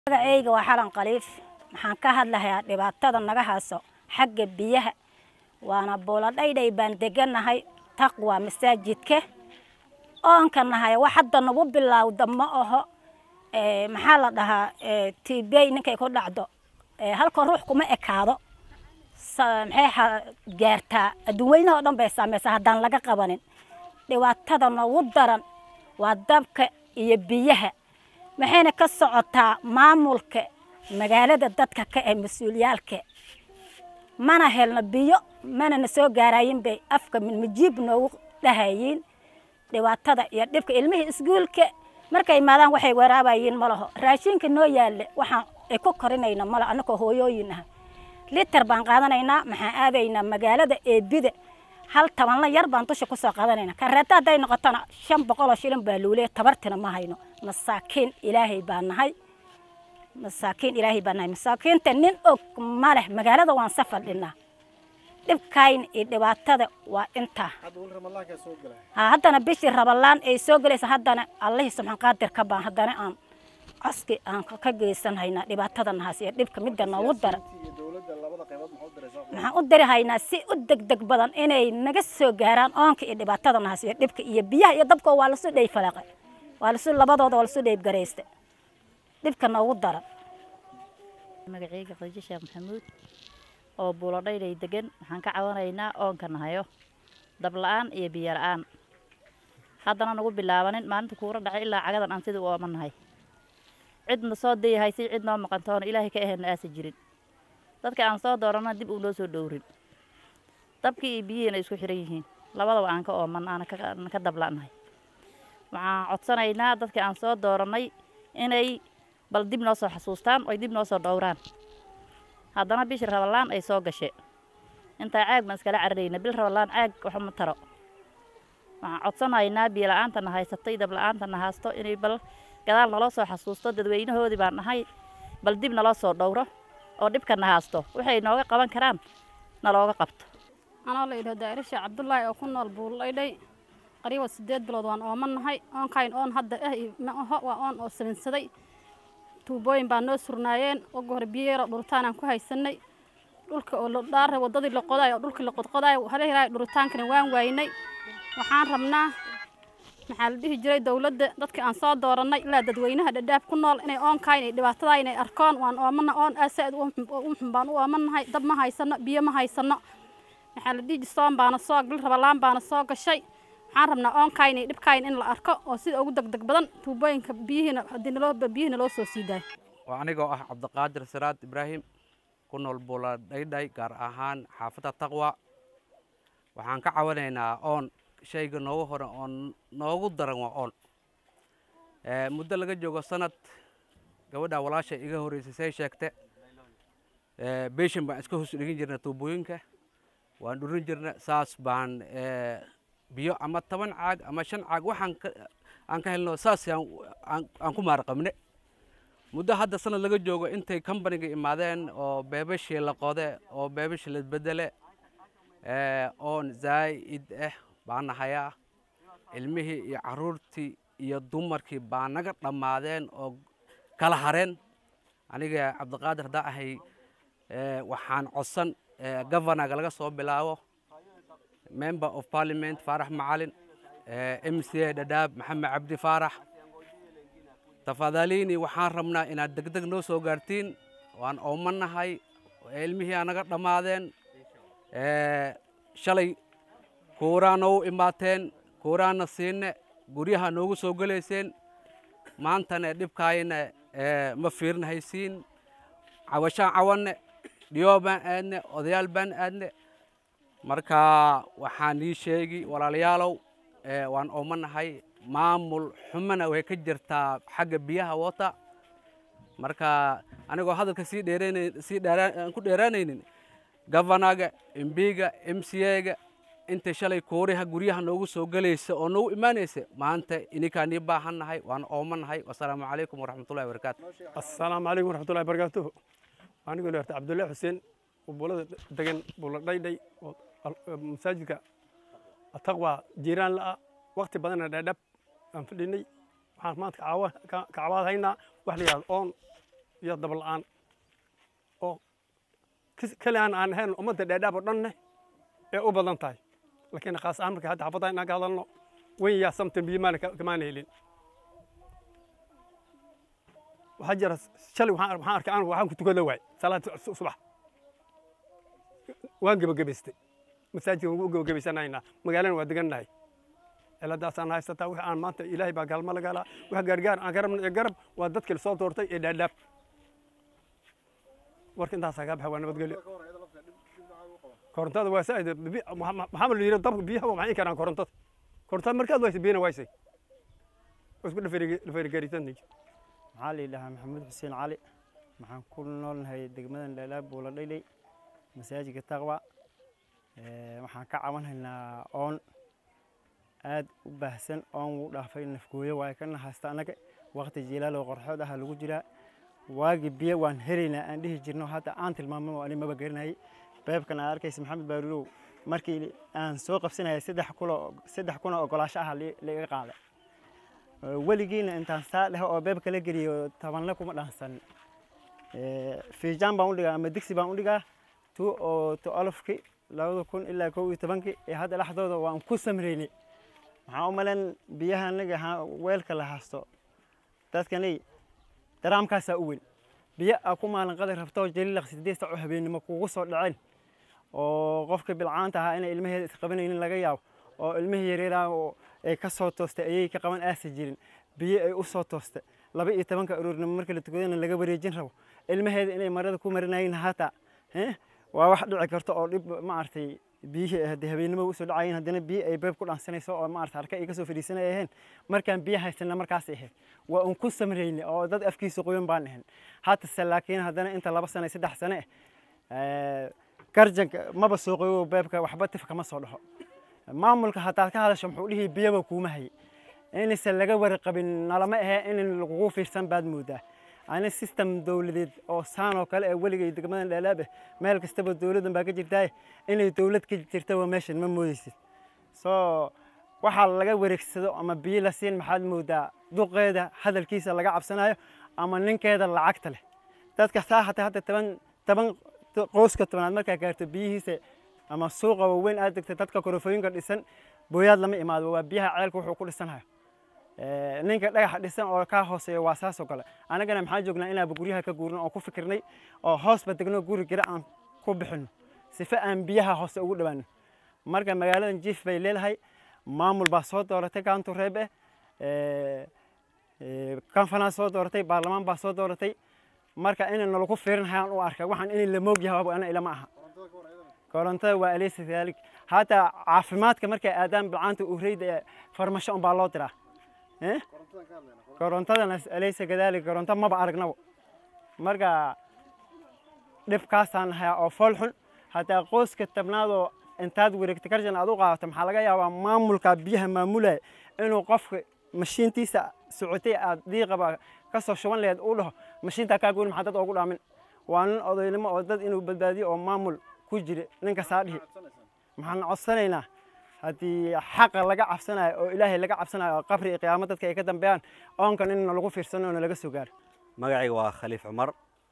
magacayga waa xalan khaliif waxaan ka hadlahayaa dhibaatada naga hayso xagga biyaha waana buuladhaydhay baan deganahay taqwa masaajidka oonka nahay wax hadda nagu bilowda ma aho maxaa la dhahaa tibey ninkay ku dhacdo halka ruux kuma ekaado maxay gaartaa adduunweynaha oo dhan bay saamaysaa haddaan laga qabanin dhibaatada nagu daran waa dabka iyo biyaha maxayna ka socotaa maamulka magaalada dadka ka ee mas-uuliyaalka mana helno biyo mana na soo gaarayin bay afka majiib noogu dhahayiin dhibaatada iyo dhibka ilmihii iskuulka markay imaadaan waxay waraabayiin ma laho raashinka noo yaalle waxaan ay ku korinayna mala annagoo hooyooyin ah liter baan qaadanaynaa maxaan aadaynaa magaalada eebida hal tabanla yar baan dusha kusoo qaadanaynaa kareeta hadday noqotona shan boqoloo shilin baa luuleya tabartina ma hayno masaakiin ilaahay baa nahay masaakiin ilaahay baa nahay masaakiinta nin og ma leh magaalada waan safar dhinnaa dhibkayn iyo dhibaatada waa intaa ha haddana bishii rabalaan ay soo gelaysa haddana allihii subxaan qaadir ka baan haddana aan coski aan ka geysan haynaa dhibaatada nahaas iyo dhibka midda noogu daran maxaan u diri haynaa si u degdeg badan inay naga soo gaaraan oonka iyo dhibaatada nahaas iyo dhibka iyo biyaha iyo dabka waa lasu dhey falaqay waa lasu labadooda waa lasu dheyb garaysta dhibka noogu daran magacayga khadiijo sheekh maxamuud oo buuladhaydhay degan waxaan ka cawanaynaa oonka nahayo dab la-aan iyo biyo la-aan haddana nagu bilaabanin maalinta kuura dhacay ilaa cagadan aan sidii u ooman nahay cidna soo dayahay si cid noo maqantoona ilaahay ka aheenna aasa jirin dadka aan soo doorana dib uu noo soo dhowrin dabkii iyo biyihiina isku xiran yihiin labadaba aan ka ooman aana ka dabla'nahay waxaan codsanaynaa dadka aan soo doorannay inay bal dib noo soo xasuustaan oy dib noo soo dhowraan haddana bishii rabalaan ay soo gashe intaa caag baan iskala cararayna bil rabalaan caag waxma taro waxaan codsanaynaa biyo la-aantana haysatay dab la-aantana haasto inay bal gadaal naloo soo xasuusto dadweynahoodii baan nahay bal dib naloo soo dhowro oo dhibkana haasto waxay nooga qaban karaan nalooga qabto anoo la yidhahdo daa'irisha cabdullaahi oo ku nool buullaydhay qariiba siddeed bilood waan ooman nahay oonkayn oon hadda ah ma aho waa oon oo salinsaday tuubooyin baa noo surnaayeen oga hore biyo yaroo dhuritaanaan ku haysanay dhulka oo ladhaara waddadii la qodaay oo dhulkii la qodqodaay halahilaahay dhuritaankana waan waaynay waxaan rabnaa maxaa la dhihi jiray dowladda dadka aan soo doorannay ilaa dadweynaha dhadhaab ku nool inay oonkayn iyo dhibaatadaa inay arkoon waan oomana oon aasaad u xun baan u oomannahay dab ma haysano biyo ma haysano maxaa la dhihi soon baana soo bil rabalaan baana soo gashay waxaan rabnaa oonkayn iyo dhibkayn in la arko oo sida ugu degdeg badan tuubooyinka biyihiina haddii naloo biyihina loo soo sii daayo waa anigoo ah cabdiqaadir siraad ibraahim ku nool buuladhaydhay gaar ahaan xaafadda taqwa waxaan ka cawanaynaa oon shayga noogu hore oo noogu daran waa oon muddo laga joogo sanad gabadha walaasha iga horreysay say sheegte beshin baan iska hoos dhigin jirna tuubooyinka waan dhurin jirna saas baan biyo ama toban caag ama shan caag waxaan aan ka helno saas aan ku maarqabne muddo hadda sanad laga joogo intay kambaniga imaadeen oo beebashii la qode oo beebashii la bedele oon zaa'id ah baan nahayaa ilmihii iyo carruurtii iyo dumarkii baa naga dhammaadeen oo kala hareen aniga cabdiqaadir haddaa ahay waxaan codsan governaga laga soo bilaabo member of parliament faarax macalin m c a dhadhaab maxamed cabdi faarax tafadaliini waxaan rabnaa inaad degdeg noo soo gaartiin waan oomanahay ilmihii aa naga dhammaadeen shalay kuuraa noogu imaateen kuuraana siine guryaha noogu soo gelayseen maantana dhibkaayna ma fiirin haysiin cawashaan cawanne dhiyoo baan aadne odayaal baan aadne marka waxaan ii sheegi walaalayaalow waan oomanahay maamul xumana way ka jirtaa xagga biyaha wata marka anigoo hadalka sii dheern sii dheeraan ku dheeraanaynin governaga embiga m c a-ga inta shalay kuuriha guryaha noogu soo gelaysa oo noogu imaanaysa maanta ininkaan nii baahannahay waan oomanahay wasalaamu calaykum waraxmatullahi wabarakaatu assalaamu calaykum waraxmatullahi barakaatuhu anigoo dheerta cabdullahi xuseen oo buulada degan buula dhaydhay oo masaajidka ataqwa jiiraan la'a waqti badanna dheedhab aan fadhinay waxaan maanta ka cawaad haynaa wax la yidhahdo oon iyo dab la-aan oo keli aan aan ahayn ummadda dheedhaab oo dhanne ee u badan tahay laakiin khaas ahaan marka hadda xaafadda inaan ka hadalno weyn yaa samtan biyo maana kamaana helin waxaa jira shalay waxaan waxaan arkay aan waxaan ku tukada waay salaad subax waan gebagabaystay masaajidka waan u gebagabaysanaynaa magaalana waa degannahay ciladaasaan haysataa wix aan maanta ilaahay baa gaalmo laga helaa wax gaargaar aan garabna ee garab waa dadkii lasoo doortay ee dhaadhaab warka intaasaa kaa baxa waa nabadgelyo korontada waa saaid maxaa la yidhi dabka biyaha waa maxay karaan korontada korontada markaad waysay biyana waysay waa isku dhafeerigaritanay maxaa la yidhahaa maxamuud xuseen cali waxaan ku noolnahay degmadan dhaalaab buula dhayley masaajidka taqwa waxaan ka cabanhaynaa oon aad u baahsan oon wuu dhaafay nafgooyo waa ka nahaysta annaga waqti jiilaaloo qorxood aha lagu jiraa waagi biyo waan helaynaa aan dhihi jirno hadda aan tilmaamo ani maba garanayay beebkan aad arkaysa maxamed baarulow markii aan soo qabsanayay saddex kulo saddex kuna ogolaasho ah liga qaaday weligiina intaan saa dheho oo beebka la geliyo tabanle kuma dhaansan fiijaan baan u dhigaa ama digsi baan u dhigaa tu oo tu alofki labada kun ilaa kow iyo tobankii ee hadda dhexdooda waan ku samreynay waxaan u malayn biyaha anaga weelka la haysto dadkanay daraamkaasaa u weyn biyo aa ku maalin qadar rabto jaliilaq sideed sac oo habeennimo kugu soo dhaceen oo qofka bilcaanta ahaa inay ilmaheeda isqabanaynin laga yaabo oo ilmihii yareeraa ay ka soo toostay ayay ka qaban aasa jirin biyo ay u soo toostay laba iyo tobanka aroornimo marka la tukadana laga wareejin rabo ilmaheeda inay marada ku marinayeen hataa waa wax dhici karto oo dhib maaragtay biyihii haddii habeennimo usoo dhacayeen haddana biyo ay beeb ku dhaansanayso oo maarata harka ay kasoo fadhiisanay aheen markaan biyo haysana markaasay ahayd waa un ku samrayne oo dad afkiisa qoyan baan ahayn hatase laakiin haddana inta laba sane saddex sane ah garjanka maba soo qoyo beebka waxba tif kama soo dhaxo maamulka haddaad ka hadasho muxuu dhihi biyaba kuuma hayay inaysan laga warqabin nalama ahe in lagugu fiirsan baad moodaa ani system dowladeed oo saan oo kale ee weligay degmadan dheelaabe meel kastaba dowladdan baa ka jirtaa inay dowlad ka jirta waa meeshan ma moodeysid soo waxaa laga wareegsado ama biyo la siin maxaad moodaa duqeeda hadalkiisa laga cabsanayo ama ninkeeda lacagta leh dadka saa hata hadda toban toban qoyska tobanaad markaa gaarto biyihiisa ama suuqa waaweyn aad degta dadka korofooyinka dhisan booyaad lama imaado waa biyaha ceelka wuxuu ku dhisanayo ninka dhagaxa dhisan oo kaa hooseeya waa saasoo kale annagana maxaa joognaa inaaba guryaha ka guurno oo ku fikirnay oo hoosba degno guri gira aan ku bixinno sife aan biyaha hoose ugu dhawaano marka magaaladan jiif bay leedahay maamul baa soo dooratay kaantu reeb eh kanfanaa soo dooratay baarlamaan baa soo dooratay marka ina nalagu fiirinhayaan u arkay waxaan in la moog yahay ana ilama aha korontada waa alaysa daalik hataa caafimaadka markay aadaan bilcaanta ureyda farmasho unbaa loo diraa korontadana alaysa kadaalik koronto maba aragnabo marka dhibkaasaan hayaa oo fool xun hataa qoyska tabnaadoo intaad wareegta karjan aad u qaadato maxaa laga yaabaa maamulka biyaha maamulaya inuu qofka mashiintiisa socotay aad diiqaba ka soo shuban laheed uu dhaho mashiintaa kaa gooni maxaa dad oogu dhaamin waa nin odaynimo oo dad inuu badbaadiyo oo maamul ku jira ninka saa dhihi maxaan codsanaynaa haddii xaqa laga cabsanayo oo ilaahay laga cabsanayo oo qabri iyo qiyaamo dadka ay ka dambeeyaan oonkan in nalagu fiirsano oo nalaga soo gaaro magacayga waa khaliif cumar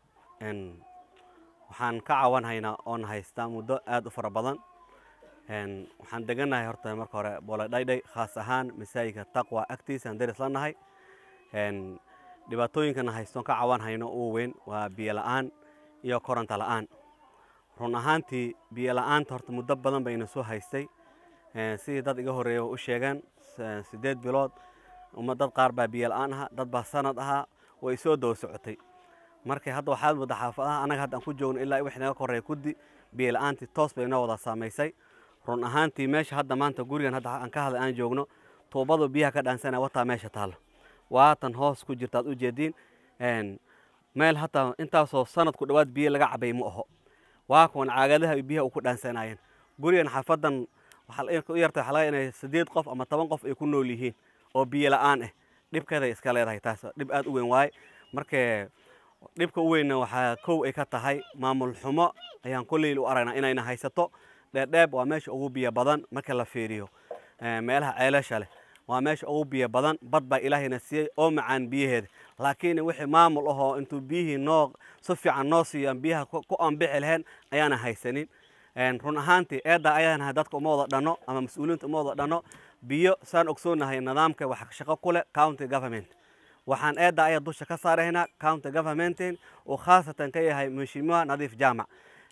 waxaan ka cawanhaynaa oon haystaa muddo aad u fara badan waxaan degannahay horta marka hore booladhaydhay khaas ahaan masaajidka taqwa agtiisa aan daris la nahay dhibaatooyinkana haystoon ka cawan hayno ugu weyn waa biyo la'aan iyo koronto la'aan run ahaantii biyo la'aanta horta muddo badan bayna soo haystay sidii dad iga horreeya u sheegeen siddeed bilood uma dad qaar baa biyo la'aan ahaa dad baa sanad ahaa way soo daba socotay marka hadda waxaad moodaa xaafadaha annaga hadda aan ku joogno ilaa wix naga korreeya kuddi biyo la'aantii toos bay inoo wada saamaysay run ahaantii meesha hadda maanta gurigan hadda aan ka hadlay aan joogno tuubadu biyaha ka dhaansanaya wataa meesha taalo waatan hoos ku jirta aad u jeediin meel hataa intaasoo sanadku dhowaad biyo laga cabay ma aho waa kuwan caagadaha ay biyaha u ku dhaansanayeen gurigan xaafadan waxaa u yartay waxaa laga inay siddeed qof ama toban qof ay ku nool yihiin oo biyo la'aan ah dhibkeeday iska leedahay taas dhib aad u weyn waaye marka dhibka u weynna waxaa kow ay ka tahay maamul xumo ayaan kolleyl u aragnaa inayna haysato dheerdheeb waa meesha ugu biyo badan marka la fiiriyo meelaha ceelasha leh waa meesha ugu biyo badan bad baa ilaahayna siiyey oo macaan biyaheeda laakiin wixii maamul ahoo intuu biyihii noo si fiican noo siiyo aan biyaha ku anbixi lahayn ayaana haysanin run ahaantii eedda ayaanahay dadka uma wada dhanno ama mas-uuliyiinta uma wada dhanno biyo saan ogsoonahay nidaamka wax shaqo ku leh county government waxaan eedda ayaa dusha ka saaraynaa county governmentin uu khaasatan ka yahay mheshimiwa nadiif jaamac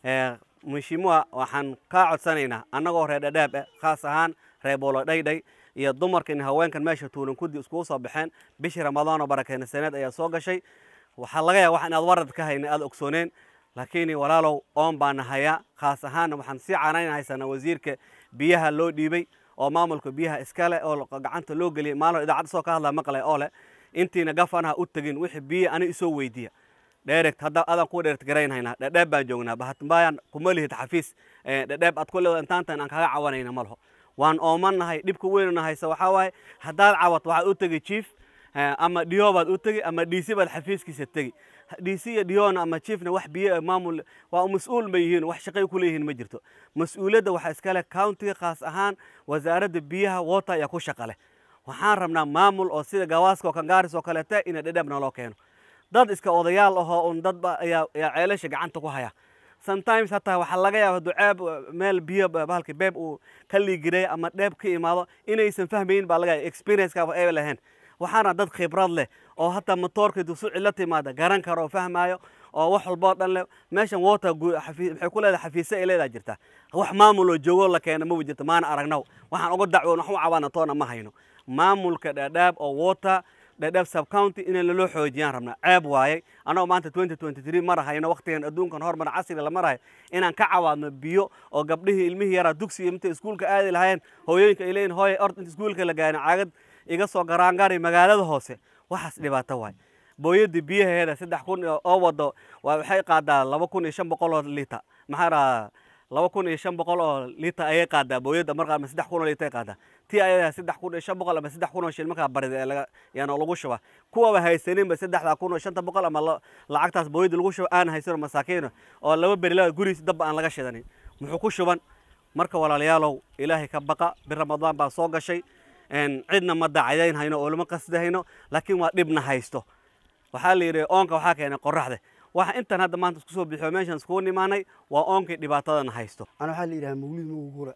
mheshimiwa waxaan kaa codsanaynaa annagoo reer dhadhaab eh khaas ahaan reer boolodhaydhay iyo dumarkan haweenkan meesha tuulan kudi iskugu soo baxeen bishii ramadaan oo barakeyna saneed ayaa soo gashay waxaa laga yaaba wax inaad warad ka hayna aad ogsooneen laakiin walaalow oon baana hayaa khaas ahaanna waxaan sii canayn haysanaa wasiirka biyaha loo dhiibay oo maamulka biyaha iskale oo gacanta loo geliyay maalin idaacadda soo ka hadlaa maqlay oo leh intiina gafanaha u tegin wixii biyo ani isoo weydiiya dheeregt hadda adaan ku dheeregt garaynhaynaa dhadheeb baan joognaa bahatmbayaan kuma lihid xafiis dhadheeb aad ku leedo intaantan aan kaga cawanayna ma laho waan oomannahay dhibka weynuna haysa waxaa waaye haddaad cawad waxaad u tegi chief ama dhiyo baad u tegi ama dhiisi baad xafiiskiisa tegi dhiisi iyo dhiyona ama chiefna wax biyo maamul waa mas-uul ma yihiin wax shaqay ku leeyihiin ma jirto mas-uuliyadda waxaa iskale countiga khaas ahaan wasaaradda biyaha water ayaa ku shaqa leh waxaan rabnaa maamul oo sida gawaaska oo kangaaris oo kaleeta ina dhadheeb naloo keeno dad iska odayaal ahoo un dadba ayaa ayaa ceelasha gacanta ku haya sometimes hataa waxaa laga yaaba duceeb meel biyo bahalka beeb uu ka liigiray ama dheeb ka imaado inaysan fahmayin baa laga yaaba experience-kaaba ay lahayn waxaana dad khibrad leh oo hataa motoorka dusu cilo timaada garan karo oo fahmaayo oo wax walboo dhan leh meeshan water maxay ku leedahay xafiise ay leedahay jirta wax maamul oo joogo la keena maba jirto maana aragnaw waxaan uga dacwoon wax u cabaana toona ma hayno maamulka dhadhaab oo water dhadhaab subcounty in laloo xoojiyaan rabnaa ceeb waayey annagoo maanta twenty twenty three mar hayno waqtigan adduunkan horumar casriga la marayo inaan ka cawaadno biyo oo gabdhihii ilmihii yaraa dugsiga intay iskuulka aadi lahaayeen hooyooyinka ay leeyihin hooye ord inta iskuulka la gaarin caagad iga soo garaangari magaalada hoose waxaas dhibaato waay booyadii biyaheeda saddex kun oo wado waxay qaadaa laba kun iyo shan boqol oo liita maxaa dhahaa laba kun iyo shan boqol oo liita ayay qaadaa booyadda markaa ama saddex kun oo liita ay qaadaa tii ayadaa saddex kun iyo shan boqol ama saddex kun oo shil markaa barida ee laga yaana lagu shuba kuwaba haysaninba saddexdaa kun oo shanta boqol ama lacagtaas booyadda lagu shuba aan haysano masaakiino oo laba berilada gurigiisa dabba aan laga shidanin muxuu ku shuban marka walaalayaalow ilaahay ka baqa bir ramadaan baa soo gashay cidna ma dacadayn hayno oo lama qasdi hayno laakiin waa dhibna haysto waxaa la yidhi oonka waxaa keenay qoraxda waxa intan hadda maanta isku soo bixiyo meeshan iskugu nimaanay waa oonkii dhibaatadana haysto ana waxaa la yidhaha mawlid mugugura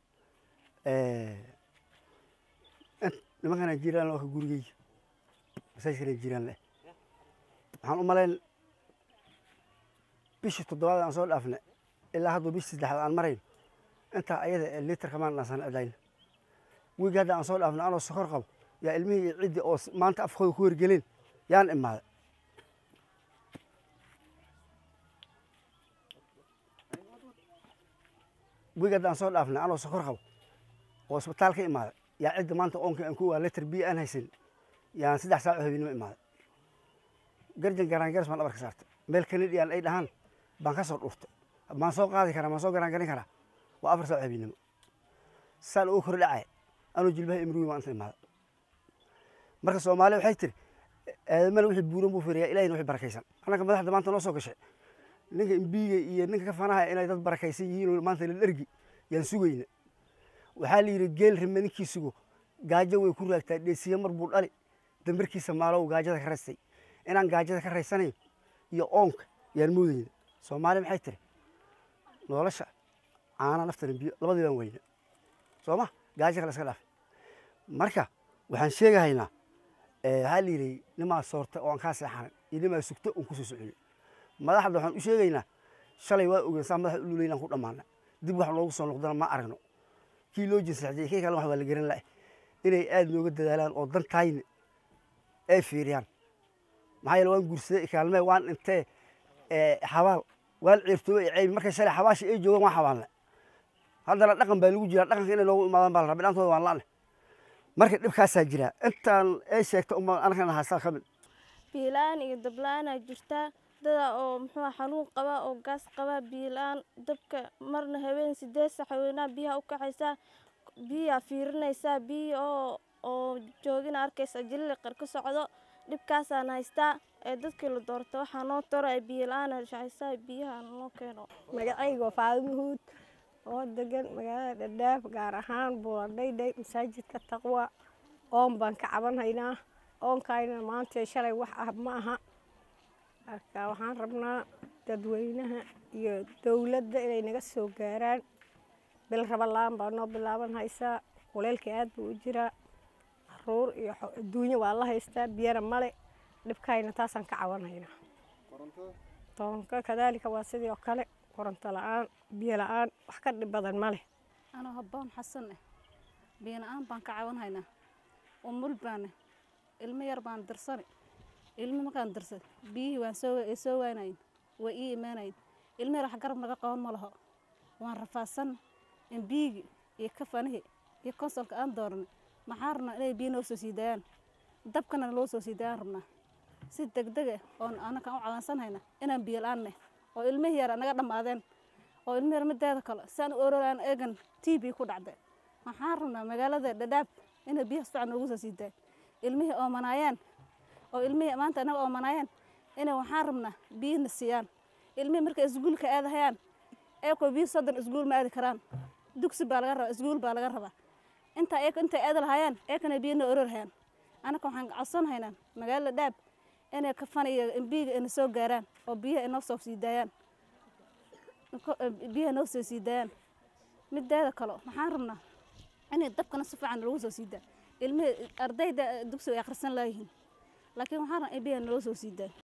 nimankana jiraan oo ka gurigeyga masaajidkana jiraan leh waxaan u malayn bishii toddobaad aan soo dhaafna ilaa hadduu bishii saddexaad aan marayn intaa ayada ee litarka maan dhaansan cidayna wiigi hadda aan soo dhaafna anoo sokor qabo yaa ilmihii iyo ciddii oo maanta afkooda ku hergeleen yaan imaaday wiigi hadda aan soo dhaafna anoo sokor qabo oo isbitaal ka imaaday yaa cidda maanta oonka aan ku waa litar biyo aan haysan yaan saddex saac oo habeenimo imaaday garjan garaangaras baan dhabarka saartay meel kanadiyaan ay dhahaan baan ka soo dhuurtay maan soo qaadi karaa maan soo garaangarin karaa waa afar saac oo habeenimo saan ugu kor dhacaya anuu jilbaha imruwi waan inta imaaday marka soomaali waxay tiri aadamana wixii buuran buu firiyaa ilahina wixii barakaysan annaga madaxda maanta noo soo gashay ninka imbiiga iyo ninka ka fanaha inay dad barakaysan yihiin oo maanta la dhergi yaan sugayna waxaa la yidhi geel rime ninkii sugo gaajo way ku raagtaa dheesiye mar buu dhali dambarkiisa maalow gaajada ka raystay inaan gaajada ka raysanayn iyo oonka yaan moodayna soomaali maxay tiri nolosha caana naftana biyo labadii baan weyna soo ma gaajo kale iska dhaaf marka waxaan sheegahaynaa waxaa la yidhi nimaa soorta oo aan kaa seexanan iyo nimaa sugta oon kusoo soconay madaxda waxaan u sheegaynaa shalay waa ogeen saa madaxa u luleynaan ku dhammaana dib wax noogu soo noqdana ma aragno kii loo jinsaxjiyey kii kale wax waa la garan la'a inay aad nooga dadaalaan oo dantayna ay fiiriyaan maxaa yeele waan guursaday kaalmee waan dhintee xabaal waan ciirtoobe ee ceybi markay shalay xabaasha ay joogaan waan xabaalna haddana dhaqan baa lagu jiraa dhaqanka inay noogu imaadaan baa la rabay dhantooda waan la'ne marka dhibkaasaa jira intaan ay sheegta uma anagana haastaa ka mid biilaan iyo dabla-aanaa jirtaa dada oo muxuu xanuun qaba oo gaas qaba biilaan dabka marna habeen sideed sax haweenaa biyaha u kacaysaa biyaa fiirinaysaa biya oo oo joogina arkaysa jiliqar ka socdo dhibkaasaan haystaa ee dadkii la doorta waxaa noo taro ee biyo la-aan shacaysaa biyaha noo keeno magacayga waa faadimo huud oo degan magaalada dhadhaaf gaar ahaan buuladhaydhay masaajidka taqwa oon baan ka cabanhaynaa oonkayna maanta shalay wax ah ma aha marka waxaan rabnaa dadweynaha iyo dowladda inay naga soo gaaraan bil rabalaan baa noo bilaaban haysaa kuleylka aad buu u jiraa caruur iyo adduunyo waa la haystaa biyana male dhibkayna taasaan ka cabanhaynaa toonka kadaalika waa sidii oo kale koronto la-aan biyo la-aan wax ka dhib badan ma leh anoo habboon xasan eh biyo la-aan baan ka cabanhaynaa umul baane ilmo yar baan dirsani ilmo markaan dirsad biyihii waan soo ay soo waanayin waa ii imaanayin ilmo yar wax garab naga qaban ma laho waan rafaadsan in biyigii iyo kafanihii iyo konsolka aan dooranay maxaa rabnaa inay biyo noo soo sii daayaan dabkana loo soo sii daayaan rabnaa si degdeg ah oon anakaan u cabansanhayna inaan biyo la-aanne oo ilmihii yara naga dhammaadeen oo ilmihii yar mideeda kale saan u ororaan eegan t b ku dhacday waxaan rabnaa magaalada dhadhaab inay biyaha si fiican noogu soo sii daay ilmihii oomanaayeen oo ilmihii maanta inaga oomanaayeen inay waxaan rabnaa biyina siiyaan ilmihii markay isguulka aadahayaan eekoo biyo soddon isguul ma aadi karaan dugsi baa laga rabaa isguul baa laga rabaa intaa eek intay aadi lahaayeen eekana biyana ororhayaan anaka waxaan codsanhaynaa magaalada dhaab inay kafaniyo biyiga ina soo gaaraan oo biyaha inoo soo sii daayaan biyaha noo soo sii daayaan mideeda kale waxaan rabnaa inay dabkana si fiican lagu soo sii daa ilmihii ardayda dugsiga ay akhrisan laayihiin laakiin waxaan rabnaa in biyaha naloo soo sii daayo